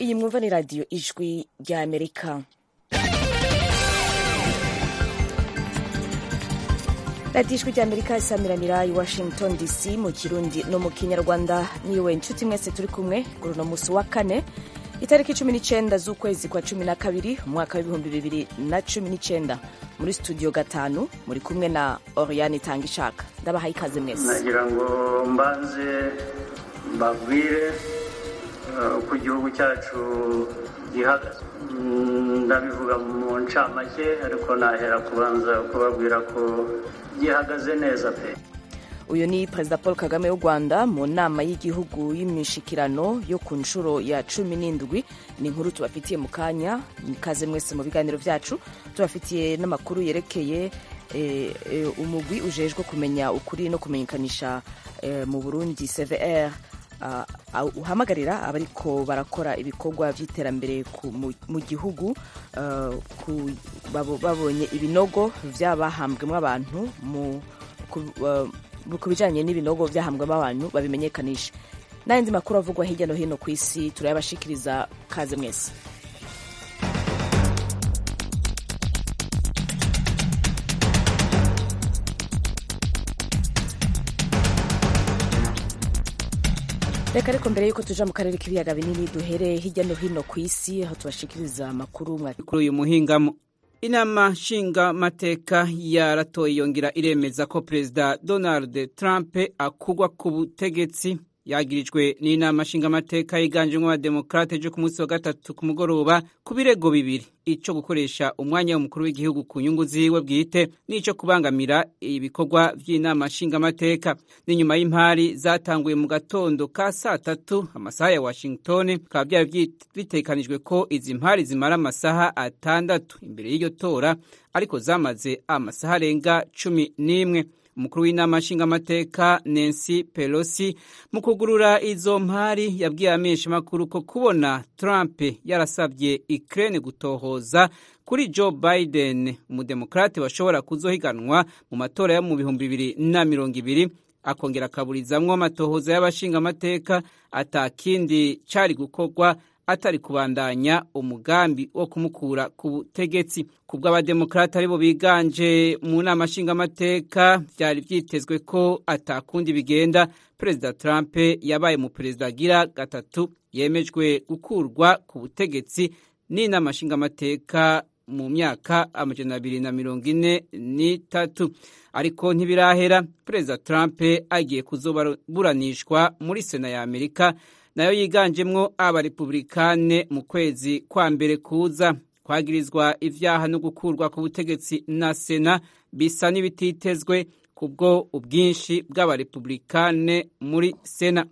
iyi mwumva ni radiyo ijwi rya amerika radiyo ijwi rya amerika isamiranira i washington dc mu kirundi no mu kinyarwanda niwe inshuti mwese turi kumwe kuri uno munsi wa kane itariki cumi n'icyenda z'ukwezi kwa cumi na kabiri umwaka w'ibihumbi bibiri na cumi n'icyenda muri studio gatanu muri kumwe na oriane itanga ishaka ndabahaye ikaze mwese nagira ngo mbanze mbabwire uko igihugu cyacu gihagaze ndabivuga mu ncamake ariko nahera kubanza kubabwira ko gihagaze neza pe uyu ni perezida paul kagame w'u rwanda mu nama y'igihugu y'imishikirano yo ku nshuro ya cumi n'indwi ni inkuru tubafitiye mu kanya ikaze mwese mu biganiro byacu tubafitiye n'amakuru yerekeye umugwi ujejwe kumenya ukuri no kumenyekanisha mu burundi cvr uhamagarira abariko barakora ibikorwa by'iterambere mu gihugu babonye ibinogo by'abahambwemo abantu ku bijyanye n'ibinogo byahambwamo abantu babimenyekanisha n'ayandi makuru avugwa hirya no hino ku isi turayabashikiriza kaze mwese reka ariko mbere y'uko tuja mu karere k'ibiyaga binini duhere hirya no hino ku isi aho tubashikiriza amakuru kuri uyu muhingamo inama nshingamateka yaratoye yongera iremeza ko perezida donald trump akugwa ku butegetsi yagirijwe n'inama nshingamateka yiganjemo abademokrate ejo ku munsi wa gatatu ku mugoroba ku birego bibiri ico gukoresha umwanya w'umukuru w'igihugu ku nyungu ziwe bwite n'ico kubangamira ibikorwa vy'inama nshingamateka n'inyuma y'impari zatanguye mu gatondo ka saa tatu amasaha ya washington bikaba vyari bitekanijwe ko izi mpari zimara amasaha atandatu imbere y'iryo tora ariko zamaze amasaha arenga cumi n'imwe umukuru w'inama nshingamateka Nancy Pelosi mu kugurura izo mpari yabwiye abamenyeshamakuru ko kubona Trump yarasabye Ukraine gutohoza kuri Joe Biden umudemokrate bashobora kuzohiganwa mu matora yo mu bihumbi bibiri na mirongo ibiri akongera akaburizamwo amatohoza y'abashingamateka atakindi cari gukorwa atari kubandanya umugambi wo kumukura ku butegetsi kubwo abademokrate aribo biganje mu nama nshingamateka byari byitezwe ko atakundi bigenda perezida Trump yabaye mu perezida agira gatatu yemejwe gukurwa ku butegetsi n'inama nshingamateka mu myaka amajana abiri na mirongo ine n'itatu ariko ntibirahera perezida Trump agiye kuzoburanishwa muri sena ya amerika nayo yiganjemwo abarepublikane mu kwezi kwa mbere kuza kwagirizwa ivyaha no gukurwa ku butegetsi na sena bisa n'ibititezwe kubwo ubwinshi bw'abarepublikane muri sena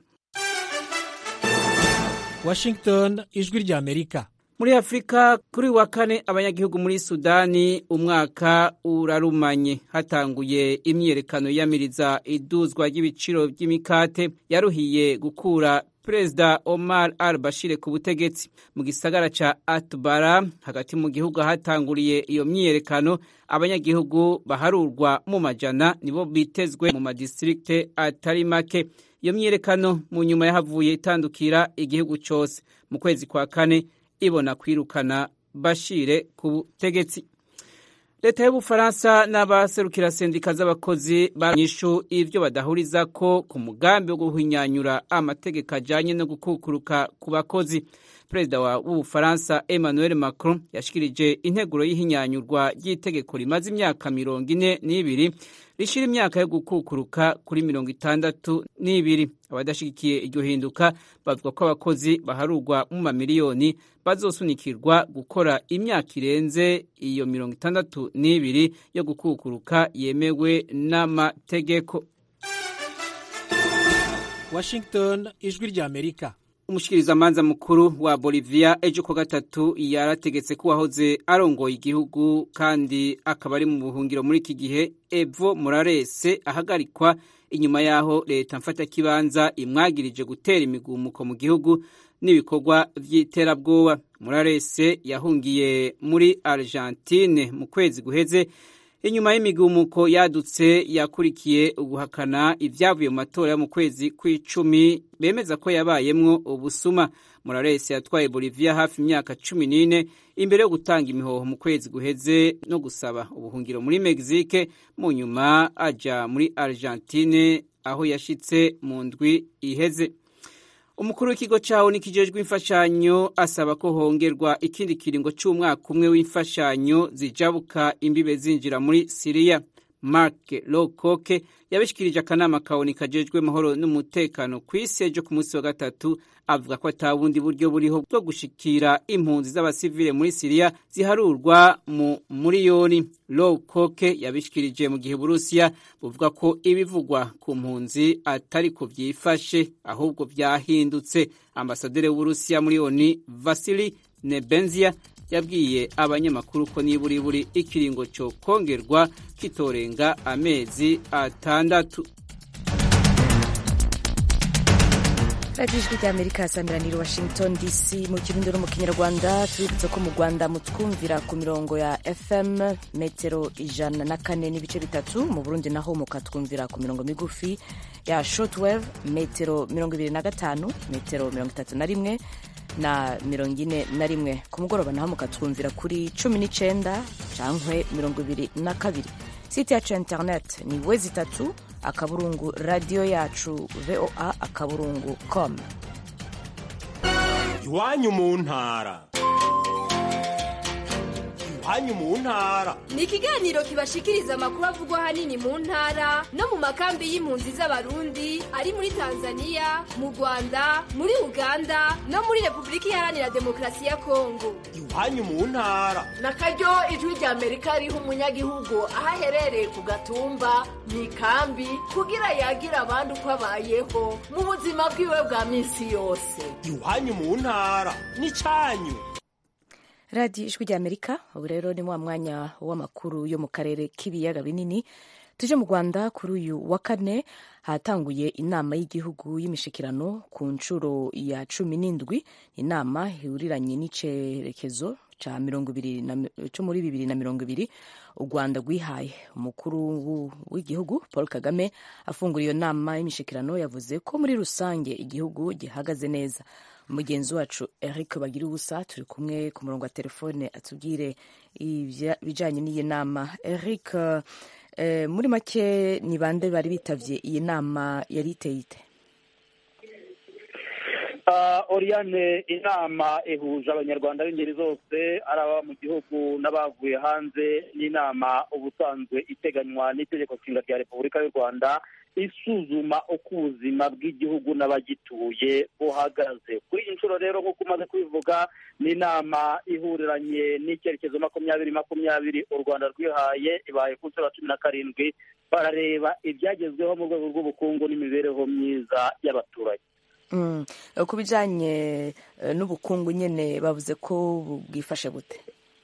washington ijwi rya amerika muri afurika kuri wa kane abanyagihugu muri sudani umwaka urarumanye hatanguye imyiyerekano yamiriza iduzwa ry'ibiciro by'imikate yaruhiye gukura perezida omar al bashir ku butegetsi mu gisagara ca atbara hagati mu gihugu hatanguriye iyo myiyerekano abanyagihugu baharurwa mu majana nibo bitezwe mu madistrikte atari make iyo myiyerekano mu nyuma yahavuye itandukira igihugu cose mu kwezi kwa kane ibona kwirukana bashire ku butegetsi leta y'ubufaransa n'abaserukira sendika z'abakozi baranyishu ivyo badahuriza ko ku mugambi wo guhinyanyura amategeko ajanye no gukukuruka ku bakozi perezida w'ubufaransa emmanuel macron yashikirije integuro y'ihinyanyurwa ry'itegeko rimaze imyaka mirongo ine n'ibiri rishira imyaka yo gukukuruka kuri mirongo itandatu n'ibiri abadashigikiye iryo hinduka bavuga ko abakozi baharurwa mu mamiliyoni bazosunikirwa gukora imyaka irenze iyo mirongo itandatu n'ibiri yo gukukuruka yemewe n'amategeko washington ijwi rya amerika umushikirizamanza mukuru wa bolivia ejo ku gatatu yarategetse ko uwahoze arongoye igihugu kandi akaba ari mu buhungiro muri iki gihe evo moralese ahagarikwa inyuma y'aho leta mfatakibanza imwagirije gutera imigumuko mu gihugu n'ibikorwa by'iterabwoba moralese yahungiye muri argentine mu kwezi guheze inyuma y'imigumuko yadutse yakurikiye uguhakana ibyavuye mu matora yo mu kwezi kw'icumi bemeza ko yabayemwo ubusuma morales yatwaye bolivia hafi imyaka cumi n'ine imbere yo gutanga imihoho mu kwezi guheze no gusaba ubuhungiro muri mexique mu nyuma aja muri argentine aho yashitse mu ndwi iheze umukuru w'ikigo cyawo nikijejwe imfashanyo asaba ko hongerwa ikindi kiringo cy'umwaka umwe w'imfashanyo zijabuka imbibe zinjira muri siriya mark locoke yabishikirije akanama kawoni kajejwe mahoro n'umutekano ku isi ejo ku munsi wa gatatu avuga ko ata bundi buryo buriho bwo gushikira impunzi z'abasivile muri siriya ziharurwa mu muriyoni locoke yabishikirije mu gihe uburusiya buvuga ko ibivugwa ku mpunzi atari ko byifashe ahubwo byahindutse ambasaderi w'uburusiya muri oni vasili nebenzia yabwiye abanyamakuru ko niburi buri ikiringo cyo kongerwa kitorenga amezi atandatu radiyo ijwi ry'amerika samiraniro washington dc mu kirundi no mu kinyarwanda tubibutse ko mu rwanda mutwumvira ku mirongo ya fm metero ijana na kane n'ibice bitatu mu burundi naho mukatwumvira ku mirongo migufi ya shortwave metero mirongo ibiri na gatanu metero mirongo itatu na rimwe na mirongo ine na rimwe ku mugoroba naho mukatwumvira kuri cumi n'icenda cankwe mirongo ibiri na kabiri site yacu ya internet ni wezi itatu akaburungu radiyo yacu voa akaburungu com iwanyu mu ntara iwanyu mu ntara ni ikiganiro kibashikiriza amakuru avugwa ahanini mu ntara no mu makambi y'impunzi z'abarundi ari muri tanzania mu rwanda muri uganda no muri repubulika iharanira demokarasi ya kongo iwanyu mu ntara na karyo ijwi rya amerika riha umunyagihugu aho aherereye ku gatumba mu ikambi kugira yagira abandi uko abayeho mu buzima bwiwe bwa minsi yose iwanyu mu ntara n'icyanyu radiyo ijwi rya amerika ubu rero ni wa mwanya w'amakuru yo mu karere k'ibiyaga binini tuje mu rwanda kuri uyu wa kane hatanguye inama y'igihugu y'imishikirano ku nshuro ya cumi n'indwi inama ihuriranye n'icerekezo cyo muri bibiri na mirongo ibiri u rwanda rwihaye umukuru w'igihugu paul kagame afungura iyo nama y'imishikirano yavuze ko muri rusange igihugu gihagaze neza mugenzi wacu eric bagira ubusa turi kumwe ku murongo wa telefone atubwire ibijyanye n'iyi nama eric muri make ni bande bari bitabye iyi nama yari iteye ite oriyane inama ihuje abanyarwanda b'ingeri zose ari ababa mu gihugu n'abavuye hanze n'inama ubusanzwe iteganywa n'itegeko nshinga rya repubulika y'u rwanda isuzuma uko ubuzima bw'igihugu n'abagituye buhagaze kuri iyi nshuro rero nk'uko umaze kubivuga ni inama ihuriranye n'icyerekezo makumyabiri makumyabiri u rwanda rwihaye ibaye ku nshuro ya cumi na karindwi barareba ibyagezweho mu rwego rw'ubukungu n'imibereho myiza y'abaturage ku bijyanye n'ubukungu nyine bavuze ko bwifashe bute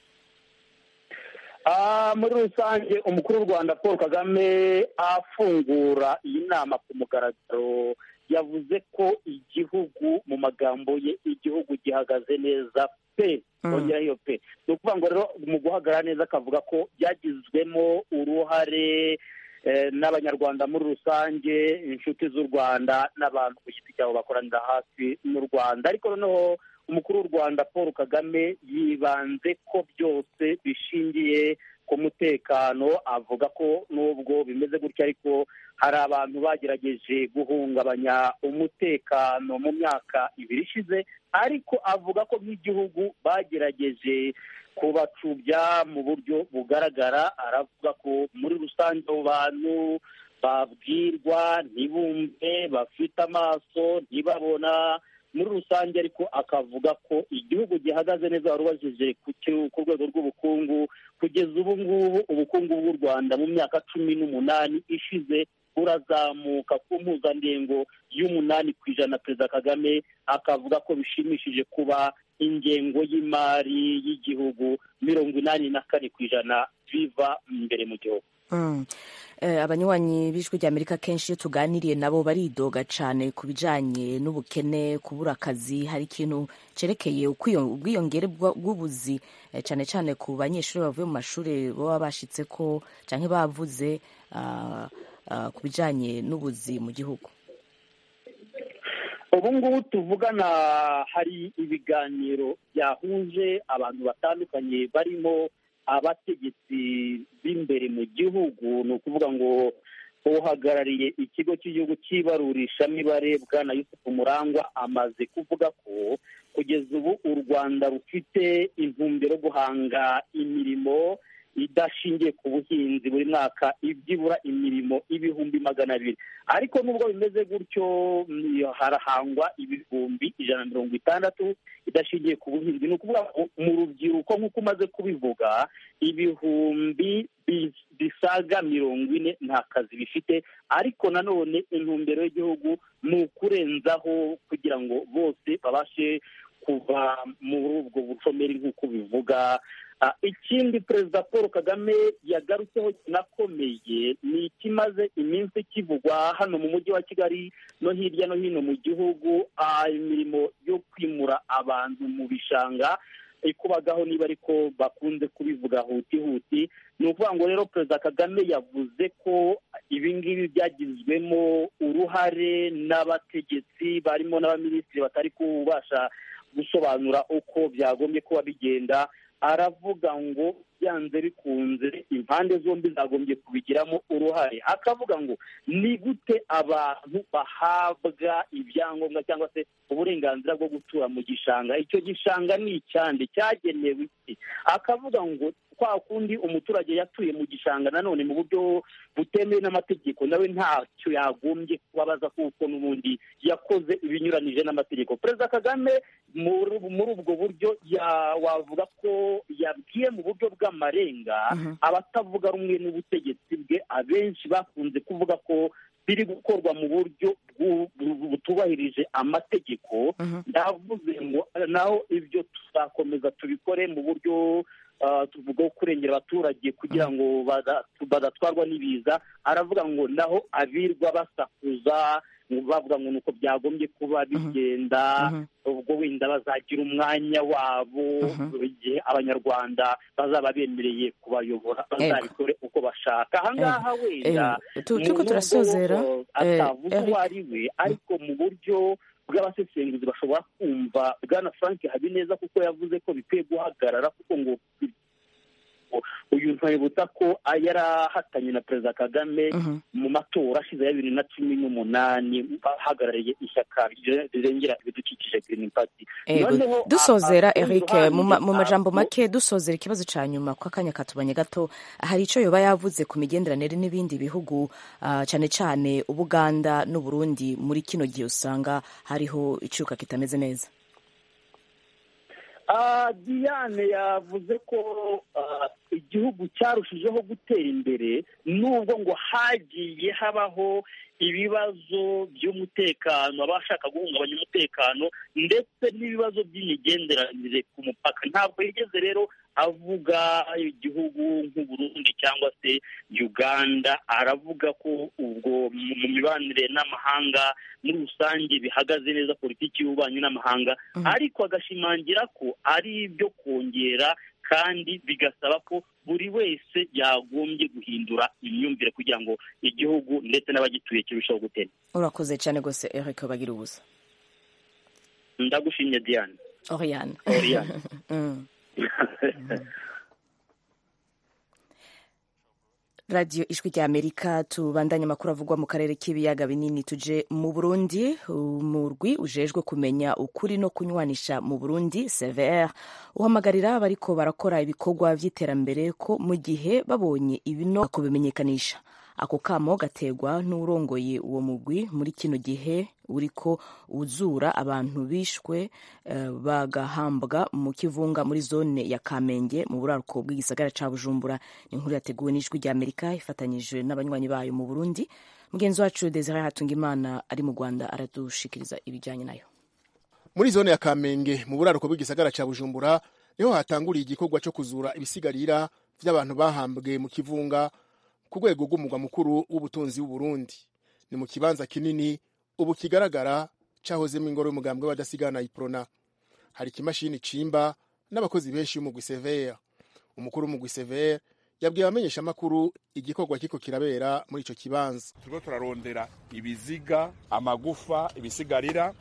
muri rusange umukuru w'u rwanda paul kagame afungura iyi nama ku mugaragaro yavuze ko igihugu mu magambo ye igihugu gihagaze neza pe bongeraho iyo pe ni ukuvuga ngo rero mu guhagarara neza akavuga ko byagizwemo uruhare n'abanyarwanda muri rusange inshuti z'u rwanda n'abantu ku giti cyabo bakoranira hafi n'u rwanda ariko noneho umukuru w'u rwanda paul kagame yibanze ko byose bishingiye ku mutekano avuga ko nubwo bimeze gutya ariko hari abantu bagerageje guhungabanya umutekano mu myaka ibiri ishize ariko avuga ko nk'igihugu bagerageje kubacubya mu buryo bugaragara aravuga ko muri rusange abo bantu babwirwa ntibumve bafite amaso ntibabona muri rusange ariko akavuga ko igihugu gihagaze neza wari ubajije ku rwego rw'ubukungu kugeza ubu ngubu ubukungu bw'u rwanda mu myaka cumi n'umunani ishize burazamuka ku mpuzandengo y'umunani ku ijana perezida kagame akavuga ko bishimishije kuba ingengo y'imari y'igihugu mirongo inani na kane ku ijana biva imbere mu gihugu Mm. Eh, abanywanyi b'ijwi rya amerika kenshi iyo tuganiriye nabo baridoga cyane ku bijanye n'ubukene kubura akazi hari ikintu cerekeye ukwiyo- ubwiyongere bwa- bw'ubuzi eh, cyane cyane ku banyeshuri bavuye mu mashuri baba bashitse ko canke bavuze ah, ah, ku bijanye n'ubuzi mu gihugu ubu ngubu tuvugana hari ibiganiro byahuje abantu batandukanye barimo abategetsi b'imbere mu gihugu ni ukuvuga ngo uhagarariye ikigo cy'igihugu cy'ibarurishamibare bwana yusufu murangwa amaze kuvuga ko kugeza ubu u rwanda rufite intumbero yo guhanga imirimo idashingiye ku buhinzi buri mwaka ibyibura imirimo ibihumbi magana abiri ariko nubwo bimeze gutyo mm, harahangwa ibihumbi ijana na mirongo itandatu idashingiye ku buhinzi ni ukuvuga ngo mu rubyiruko nk'uko umaze kubivuga ibihumbi bi- bisaga mirongo ine nta kazi bifite ariko nanone intumbero y'igihugu ni ukurenzaho kugira ngo bose babashe kuva muri ubwo bushomeri nk'uko bivuga Ah, ikindi perezida paul kagame yagarutseho kinakomeye ni ikimaze iminsi kivugwa hano mu mujyi wa kigali no hirya no hino mu gihugu ah, imirimo yo kwimura abantu mu bishanga ikubagaho niba ariko bakunze kubivuga huti huti ni ukuvuga ngo rero perezida kagame yavuze ko ibi ngibi byagizwemo uruhare n'abategetsi barimo n'abaminisitiri batari kubasha gusobanura uko byagombye kuba bigenda aravuga ngo byanze bikunze impande zombi zagombye kubigiramo uruhare akavuga ngo ni gute abantu bahabwa ibyangombwa cyangwa se uburenganzira bwo gutura mu gishanga icyo gishanga ni icyande cyagenewe iki akavuga ngo kwa kundi umuturage yatuye mu gishanga nanone mu buryo butemewe n'amategeko nawe ntacyo yagombye kubabaza kuko n'ubundi yakoze ibinyuranije n'amategeko perezida kagame muri muri ubwo buryo ya- wavuga ko yabwiye mu buryo bw'amarenga abatavuga rumwe n'ubutegetsi bwe abenshi bakunze kuvuga ko biri gukorwa mu buryo bwu- bu- butubahirije amategeko ndavuze ngo naho ibyo tuzakomeza tubikore mu buryo ah, tuvuga wo kurengera abaturage kugira ngo bada- badatwarwa n'ibiza aravuga ngo naho abirwa basakuza ngo bavuga ngo nuko byagombye kuba bigenda ubwo wenda bazagira umwanya wabo igihe abanyarwanda bazaba bemereye kubayobora bazabikore uko bashaka ahangaha wenda Eh, tu- mu turiko nubwo, turasozera, uh, eh, atavuze Eric. uwo ari we ariko mu buryo bw'abasesenguzi bashobora kumva bwana frank habineza kuko yavuze ko bikwiye guhagarara kuko ngo uyu ntibutsa ko yari ahatanye na perezida kagame mu matora ashize ya bibiri na cumi n'umunani ahagarariye ishyaka rirengera ibidukikije Green Party Ego, Noneho, dusozera a- a- Eric uruhande, mu ma- mu majambo a- make dusozera ikibazo ca nyuma ko akanya katubanye gato hari ico yoba yavuze ku migenderanire n'ibindi bihugu ah, cane cane ubuganda n'uburundi muri kino gihe usanga hariho icuka kitameze neza Ah, Diane yavuze ko ah, igihugu cyarushijeho gutera imbere nubwo ngo hagiye habaho ibibazo by'umutekano abashaka guhungabanya umutekano ndetse n'ibibazo by'imigenderanire ku mupaka ntabwo yigeze rero avuga igihugu nk'uburundi cyangwa se uganda aravuga ko ubwo mu mu mibanire n'amahanga muri rusange bihagaze neza politiki y'ububanyi n'amahanga ariko agashimangira ko ari ibyo kongera kandi bigasaba ko buri wese yagombye guhindura imyumvire kugira ngo igihugu ndetse n'abagituye kirushaho gutera urakoze cane gose Eric bagira ubusa ndagushimye diane Oriane Oriane. Mm. radiyo ijwi rya amerika tubandanye amakuru avugwa mu karere k'ibiyaga binini tuje mu burundi umurwi ujejwe kumenya ukuri no kunywanisha mu burundi cvr uhamagarira abariko barakora ibikorwa vy'iterambere ko mu gihe babonye ibino kubimenyekanisha ako kamo gategwa n'urongoye uwo mugwi muri kino gihe uriko uzura abantu bishwe eh, bagahambwa mu kivunga muri zone ya kamenge mu buraruko bw'igisagara ca bujumbura ni inkuru yateguwe n'ijwi rya amerika ifatanyije n'abanywanyi bayo mu burundi mugenzi wacu desire hatungimana ari mu rwanda aradushikiriza ibijyanye nayo muri zone ya kamenge mu buraruko bw'igisagara ca bujumbura niho hatanguriye igikorwa cyo kuzura ibisigarira vy'abantu bahambwe mu kivunga ku rwego rw'umugwa mukuru w'ubutunzi w'uburundi ni mu kibanza kinini ubu kigaragara cahozemo ingoro y'umugambwe w'abadasigana iprona hari ikimashini cimba n'abakozi benshi y'umugwi severe umukuru w'umugwi severe yabwiye abamenyesha amakuru igikorwa kiko kirabera muri ico kibanza turiko turarondera ibiziga amagufa ibisigarira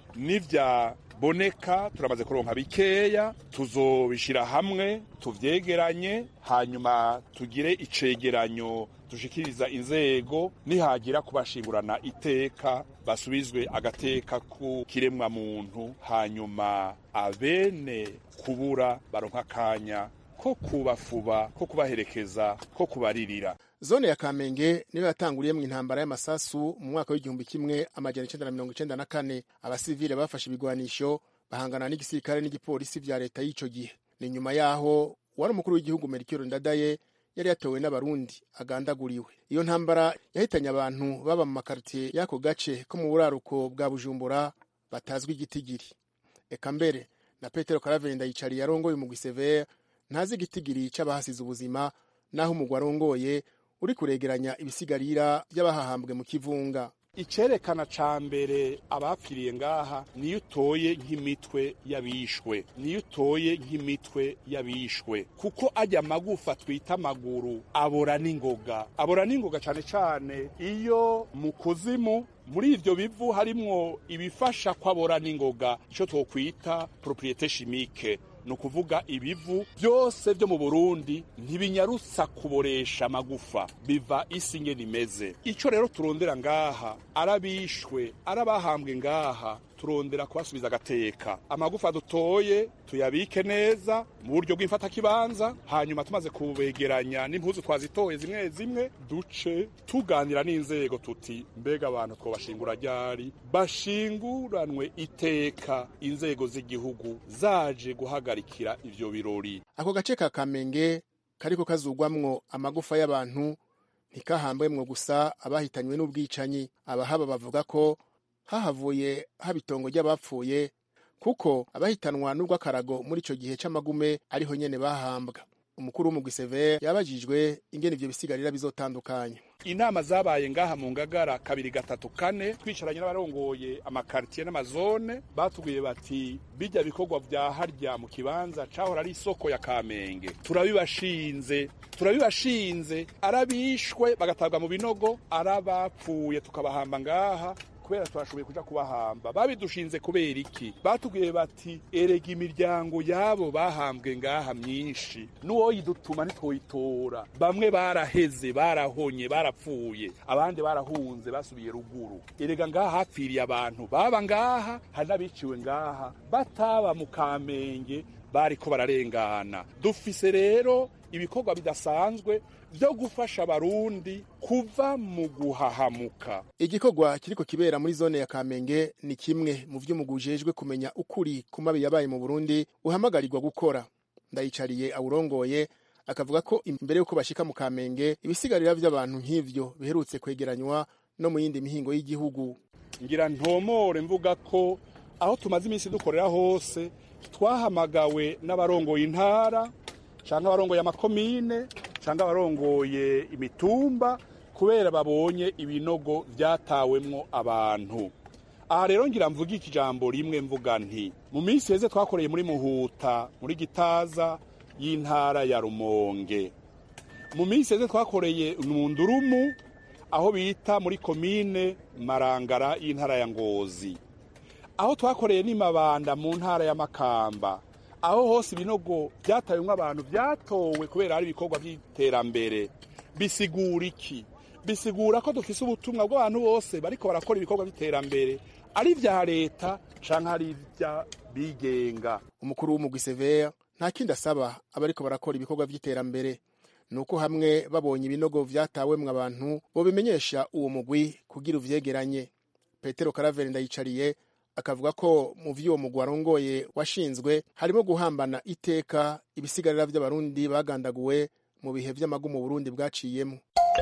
n'ivyaboneka turamaze kuronka bikeya tuzobishira hamwe tuvyegeranye hanyuma tugire icegeranyo dushikiriza inzego nihagira kubashingurana iteka basubizwe agateka ku kiremwa muntu hanyuma abene kubura baronka akanya ko kubafuba ko kubaherekeza ko kubaririra zone ya kamenge niyo yatanguriye mu intambara y'amasasu mu mwaka w'igihumbi kimwe amajana icenda na mirongo icenda na kane abasivile bafashe ibigwanisho bahangana n'igisirikare n'igipolisi vya leta y'ico gihe ni nyuma yaho wari umukuru w'igihugu merikiro ndadaye yari yatowe n'abarundi agandaguriwe iyo ntambara yahitanye abantu baba mu makaritiye y'ako gace ko mu buraruko bwa bujumbura batazwi igitigiri eka mbere na petero karavenda yicariye arongoye umugwi severe ntazi igitigiri c'abahasize ubuzima naho umugwi arongoye uri kuregeranya ibisigarira by'abahahambwe mu kivunga icerekana ca mbere abapfiriye ngaha niyo utoye nk'imitwe y'abishwe niyo utoye nk'imitwe y'abishwe kuko ajya amagufa twita amaguru abora n'ingoga abora n'ingoga cane cane iyo mu kuzimu muri ivyo bivu harimwo ibifasha kwabora n'ingoga ico twokwita propriete chimique ni ukuvuga ibivu byose byo mu burundi ntibinyarutsa kuboresha amagufa biva isi ingene imeze icyo rero turondera ngaha arabishwe arabahambwe ngaha turondera kubasubiza agateka amagufa dutoye tuyabike neza mu buryo bw'imfatakibanza hanyuma tumaze kubegeranya n'impuzu twazitoye zimwe zimwe duce tuganira n'inzego tuti mbega abantu twobashingura ryari bashinguranwe iteka inzego z'igihugu zaje guhagarikira ivyo birori ako gace ka kamenge kariko kazugwamwo amagufa y'abantu ntikahambwemwo gusa abahitanywe n'ubwicanyi abahaba bavuga ko hahavuye haba itongo ry'abapfuye kuko abahitanwa n'urw'akarago muri ico gihe c'amagume ariho nyene bahambwa umukuru w'umugwi severe yabajijwe ingene ivyo bisigarira bizotandukanywa inama zabaye ngaha mu ngagara kabiri gatatu kane twicaranye n'abarongoye amakaritiye n'amazone batubwiye bati bijya bikorwa vya harya mu kibanza cahora ari isoko ya kamenge turabibashinze turabibashinze arabishwe bagatabwa mu binogo arabapfuye tukabahamba ngaha kubera twashoboye kuja kubahamba babidushinze kubera iki batubwiye bati erega imiryango yabo bahambwe ngaha myinshi n'uwoyidutuma ntitwoyitora bamwe baraheze barahonye barapfuye abandi barahunze basubiye ruguru erega ngaha hapfiriye abantu baba ngaha hari n'abiciwe ngaha bataba mu kamenge bariko bararengana dufise rero ibikorwa bidasanzwe byo gufasha abarundi kuva mu guhahamuka igikorwa kiriko kibera muri zone ya kamenge ni kimwe mu vy'umugwi ujejwe kumenya ukuri ku mabi yabaye mu burundi uhamagarirwa gukora ndayicariye awurongoye akavuga ko imbere y'uko bashika mu kamenge ibisigarira vy'abantu nk'ivyo biherutse kwegeranywa no mu yindi mihingo y'igihugu ngira ntomore mvuga ko aho tumaze iminsi dukorera hose twahamagawe n'abarongoye intara canke abarongoye amakomine canke abarongoye imitumba kubera babonye ibinogo vyatawemwo abantu aha rero ngira mvuga iki jambo rimwe mvuga nti mu minsi heze twakoreye muri muhuta muri gitaza y'intara ya rumonge mu minsi heze twakoreye mu ndurumu aho bita muri komine marangara y'intara ya ngozi aho twakoreye n'imabanda mu ntara ya makamba aho hose ibinogo byatawemwo abantu byatowe kubera hari ibikorwa by'iterambere bisigura iki bisigura ko dufise ubutumwa bw'abantu bose bariko barakora ibikorwa by'iterambere ari vya leta canke ari ivya bigenga umukuru w'umugwi severe nta kindi asaba abariko barakora ibikorwa vy'iterambere nuko hamwe babonye ibinogo vyatawemwo abantu bobimenyesha uwo mugwi kugira uvyegeranye petero karaveri ndayicariye akavuga ko mu vy'uwo mugwi warongoye washinzwe harimo guhambana iteka ibisigarira vy'abarundi bagandaguwe mu bihe vy'amagu mu burundi bwaciyemo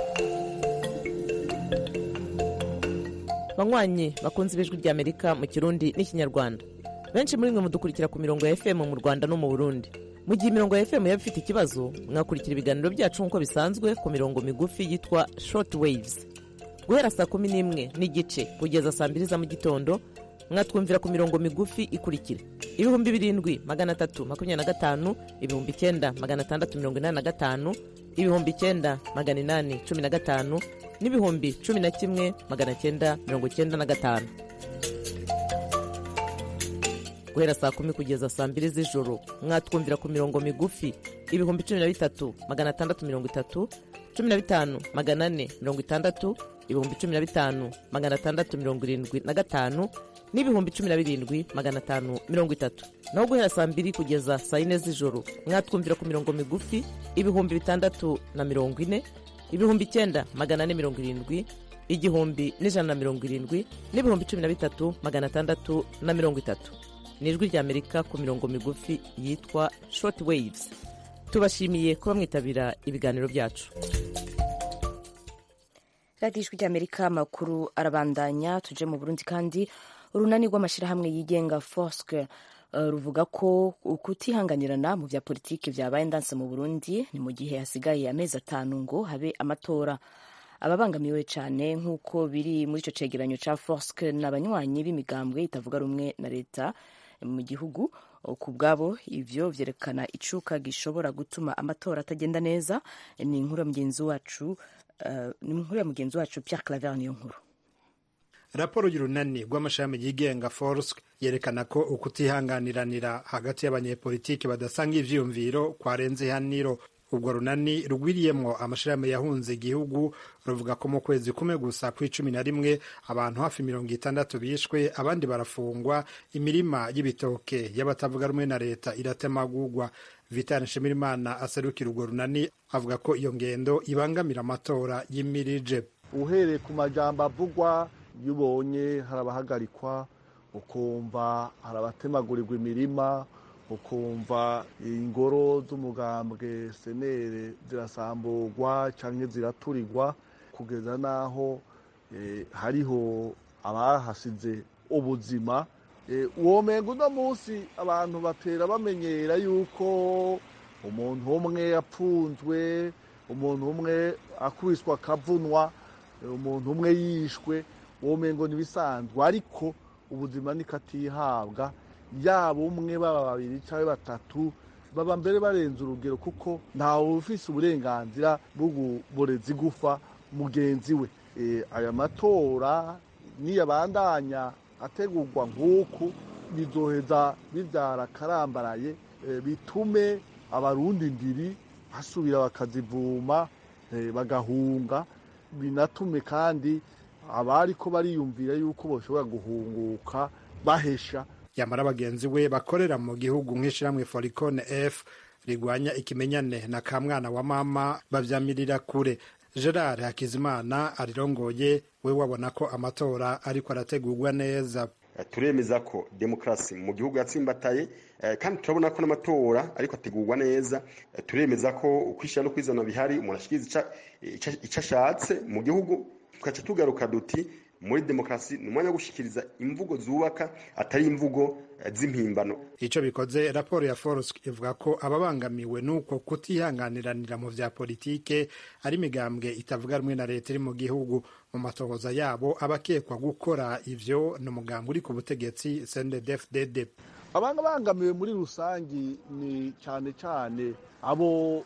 banywanyi bakunze ibijwi ry'amerika mu kirundi n'ikinyarwanda benshi muri mwe mudukurikira ku mirongo ya fm mu rwanda no mu burundi mu gihe imirongo ya fm yaba ifite ikibazo mwakurikira ibiganiro byacu nk'uko bisanzwe ku mirongo migufi yitwa short waves guhera saa kumi n'imwe n'igice kugeza saa mbiri za mu gitondo mwatwumvira ku mirongo migufi ikurikira ibihumbi birindwi magana atatu makumyabiri na gatanu ibihumbi icyenda magana atandatu mirongo inani na gatanu ibihumbi icyenda magana inani cumi na gatanu n'ibihumbi cumi na kimwe magana cyenda mirongo cyenda na gatanu guhera saa kumi kugeza saa mbiri z'ijoro mwatwumvira ku mirongo migufi ibihumbi cumi na bitatu magana atandatu mirongo itatu cumi na bitanu magana ane mirongo itandatu ibihumbi cumi na bitanu magana atandatu mirongo irindwi na gatanu n'ibihumbi cumi na birindwi magana atanu mirongo itatu naho guhera saa mbiri kugeza saa yine z'ijoro mwatwumvira ku mirongo migufi ibihumbi bitandatu na mirongo ine ibihumbi icyenda magana ane mirongo irindwi igihumbi n'ijana na mirongo irindwi n'ibihumbi cumi na bitatu magana atandatu na mirongo itatu ni ijwi ry'amerika ku mirongo migufi yitwa short waves tubashimiye kuba mwitabira ibiganiro byacu radiyo ijwi ry'amerika amakuru arabandanya tuje mu burundi kandi urunani rw'amashyirahamwe yigenga fosque ruvuga ko kutihanganirana mu bya politiki byabaye ndanse mu burundi ni mu gihe hasigaye amezi atanu ngo habe amatora ababangamiwe cyane nk'uko biri muri icyo cegeranyo cya fosque ni abanywanyi b'imigambwe itavuga rumwe na leta mu gihugu ku bwabo ibyo byerekana icuka gishobora gutuma amatora atagenda neza ni inkuru ya mugenzi wacu ni inkuru ya mugenzi wacu Pierre Claver niyo nkuru raporo y'urunani rw'amashami yigenga forsk yerekana ko ukutihanganiranira hagati y'abanyepolitiki badasanga ivyiyumviro kwarenze ihaniro ubwo runani rugwiriyemwo amashirahamwe yahunze igihugu ruvuga ko mu kwezi kumwe gusa kw'icumi na rimwe abantu hafi mirongo itandatu bishwe abandi barafungwa imirima y'ibitoke y'abatavuga rumwe na leta iratemagurwa vitani nshimirimana aserukira urwo runani avuga ko iyo ngendo ibangamira amatora y'imirije uhereye ku majambo avugwa iyo ubonye hari abahagarikwa ukumva hari abatemagurirwa imirima ukumva ingoro z'umugambwe senere zirasamburwa cyangwa ziraturirwa kugeza n'aho hariho abahasize ubuzima uwo mengo uno munsi abantu batera bamenyera yuko umuntu umwe yapfunzwe umuntu umwe akubiswa akavunwa umuntu umwe yishwe uwo mengo ntibisanzwe ariko ubuzima nikatihabwa yaba umwe baba babiri cyangwa batatu baba mbere barenze urugero kuko ntawe ufise uburenganzira bwo kuboreza igufa mugenzi we aya matora niyabandanya ategurwa nk'uku bizoheza bibyara akarambaraye bitume abarundi ndiri basubira bakazivuma bagahunga binatume kandi abari ko bariyumvira yuko bashobora guhunguka bahesha yamara bagenzi we bakorera mu gihugu nk'ishyirahamwe foricone f rigwanya ikimenyane na ka mwana wa mama babyamirira kure gerard hakizimana arirongoye we wabona ko amatora ariko arategurwa neza turemeza ko demokarasi mu gihugu yatsimbataye kandi turabona ko n'amatora ariko ategurwa neza turemeza ko ukwishyira no kwizana bihari umuntu ashikiriza icyo ashatse mu gihugu tugaca tugaruka duti muri demokarasi ni umwanya wo gushyikiriza imvugo zubaka atari imvugo z'impimbano icyo bikoze raporo ya forusi ivuga ko ababangamiwe n'uko kutihanganiranira mu bya politike ari imigambwe itavuga rumwe na leta iri mu gihugu mu matohoza yabo abakekwa gukora ivyo ni umugambi uri ku butegetsi cndfdd abangamiwe muri rusangi ni cyane cyane abo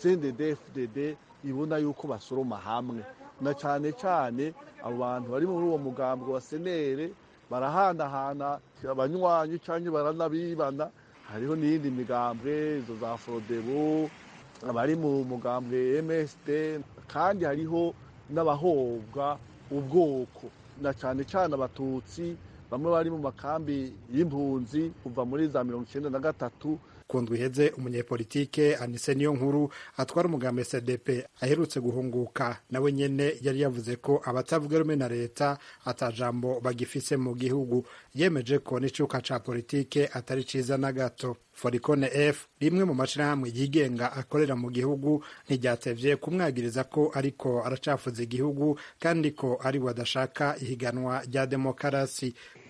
cndfdd ibona yuko basoroma hamwe na cyane cyane abo bantu bari muri uwo mugambi wa senere barahanahana abanywanyi cyangwa baranabibana hariho n'iyindi migambwe izo za forodebo abari mu mugambwe msd kandi hariho n'abahobwa ubwoko na cyane cyane abatutsi bamwe bari mu makambi y'impunzi kuva muri za mirongo icyenda na gatatu kundwa iheze umunyepolitike anise niyo nkuru atwara umugambi cdp aherutse guhunguka nawe nyene yari yavuze ko abatavuga rumwe na leta atajambo bagifise mu gihugu yemeje ko n'icuka ca politike atari ciza na gato foricone f rimwe mu mashirahamwe yigenga akorera mu gihugu ntiryatevye kumwagiriza ko ariko aracafuza igihugu kandi ko ari we adashaka ihiganwa rya demokarasi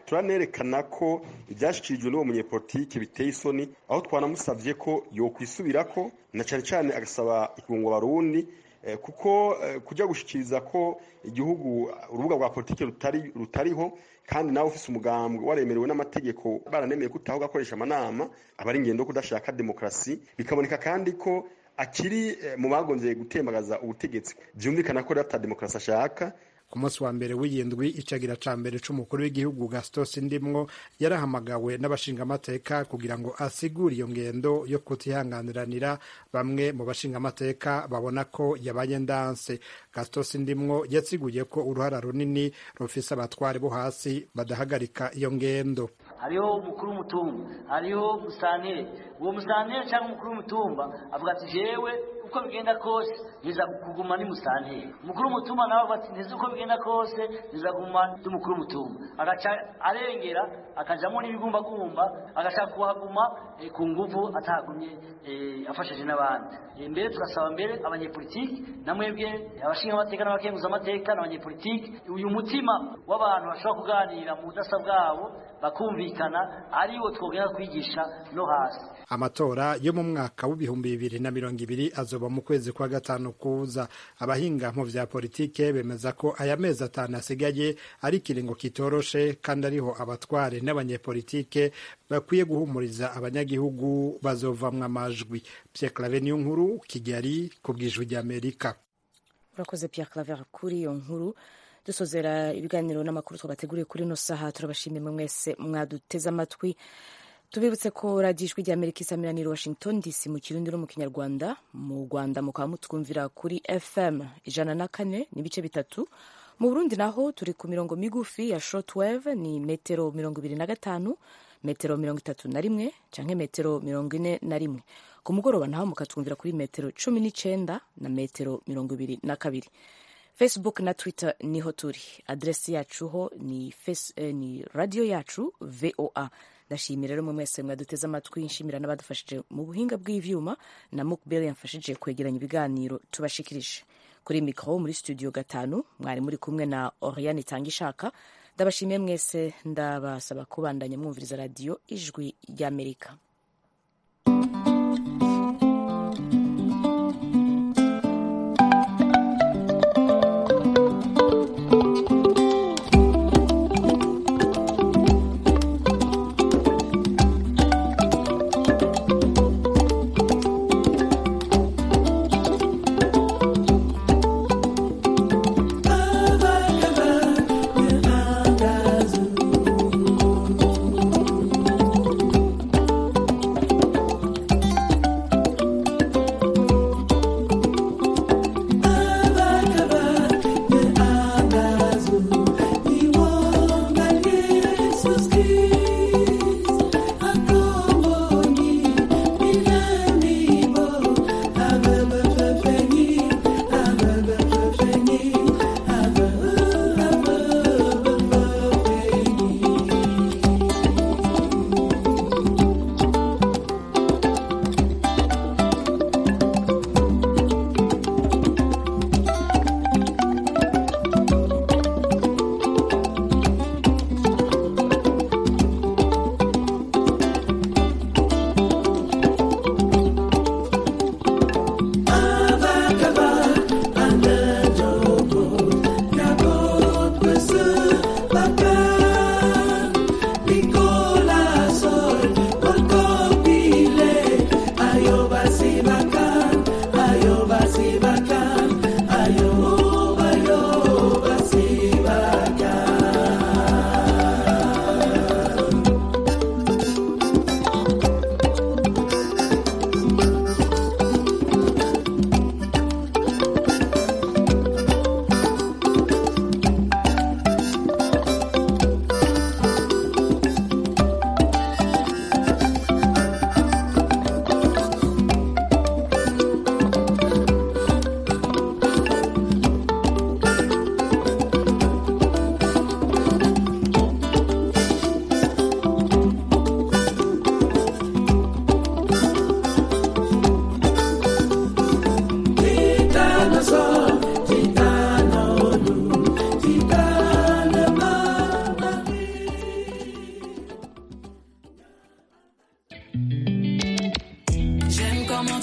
turanerekana ko ibyashyikirijwe n'uwo munyepolitike biteye isoni aho twanamusabye ko yokwisubirako na cyane cyane agasaba ikirungo barundi kuko kujya gushyikiriza ko igihugu urubuga rwa politiki rutari rutariho kandi nawe ufite umugambwe waremerewe n'amategeko baranemeye ko utaho ugakoresha amanama aba ari ingendo kudashaka demokarasi bikaboneka kandi ko akiri mu bagombye gutembagaza ubutegetsi byumvikana ko rero ata demokarasi ashaka ku munsi wa mbere w'iyindwi icagira ca mbere c'umukuru w'igihugu gastos ndimwo yarahamagawe n'abashingamateka kugira ngo asigure iyo ngendo yo kutihanganiranira bamwe mu bashingamateka babona ko yabaye ndanse gastos ndimwo yasiguye ko uruhara runini rufise abatware bo hasi badahagarika iyo ngendo hariho umukuru w'umutumba hariho musanteri uwo musanteri cyangwa umukuru w'umutumba avuga ati jewe uko bigenda kose niza kuguma ni musanteri umukuru w'umutumba nawe avuga ati ntizi uko bigenda kose niza kuguma ndi umukuru w'umutumba agaca arengera akajamo n'ibigumbagumba agashaka kuhaguma ku nguvu atahagumye afashije n'abandi mbere tugasaba mbere abanyepolitiki na mwebwe abashinga amateka n'abakenguza amateka n'abanyepolitiki uyu mutima w'abantu bashobora kuganira mu budasa bwabo bakumvikana ariwo twogenda kwigisha no hasi amatora yo mu mwaka w'ibihumbi bibiri na mirongo ibiri azoba mu kwezi kwa gatanu kuza abahinga mu vya politike bemeza ko aya mezi atanu asigaye ari ikiringo kitoroshe kandi ariho abatware n'abanyepolitike bakwiye guhumuriza abanyagihugu bazovamwo amajwi Pierre Claver niyo nkuru Kigali ku bw'ijwi ry'Amerika urakoze Pierre Claver kuri iyo nkuru dusozera ibiganiro n'amakuru twabateguriye kuri ino saha turabashimiye mwese mwaduteze amatwi tubibutse ko radiyo ijwi ry'amerika isamiraniye washington dc mu kirundi no mu kinyarwanda mu rwanda mukaba mutwumvira kuri fm ijana na kane n'ibice bitatu mu burundi naho turi ku mirongo migufi ya shortwave ni metero mirongo ibiri na gatanu metero mirongo itatu na rimwe canke metero mirongo ine na rimwe ku mugoroba naho mukatwumvira kuri metero cumi n'icenda na metero mirongo ibiri na kabiri facebook na twitter niho turi adresi yacu ho ni, face, eh, ni radio yacu voa ndashimira rero mwe mwese mwaduteze amatwi nshimira n'abadufashije mu buhinga bw'ivyuma na mukbel yamfashije kwegeranya ibiganiro tubashikirije kuri mikro muri studio gatanu mwari muri kumwe na oriane itanga ishaka ndabashimiye mwese ndabasaba kubandanya mwumviriza radiyo ijwi ry'amerika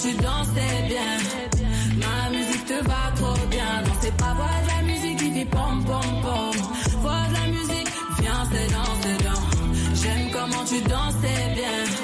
tu dansais bien.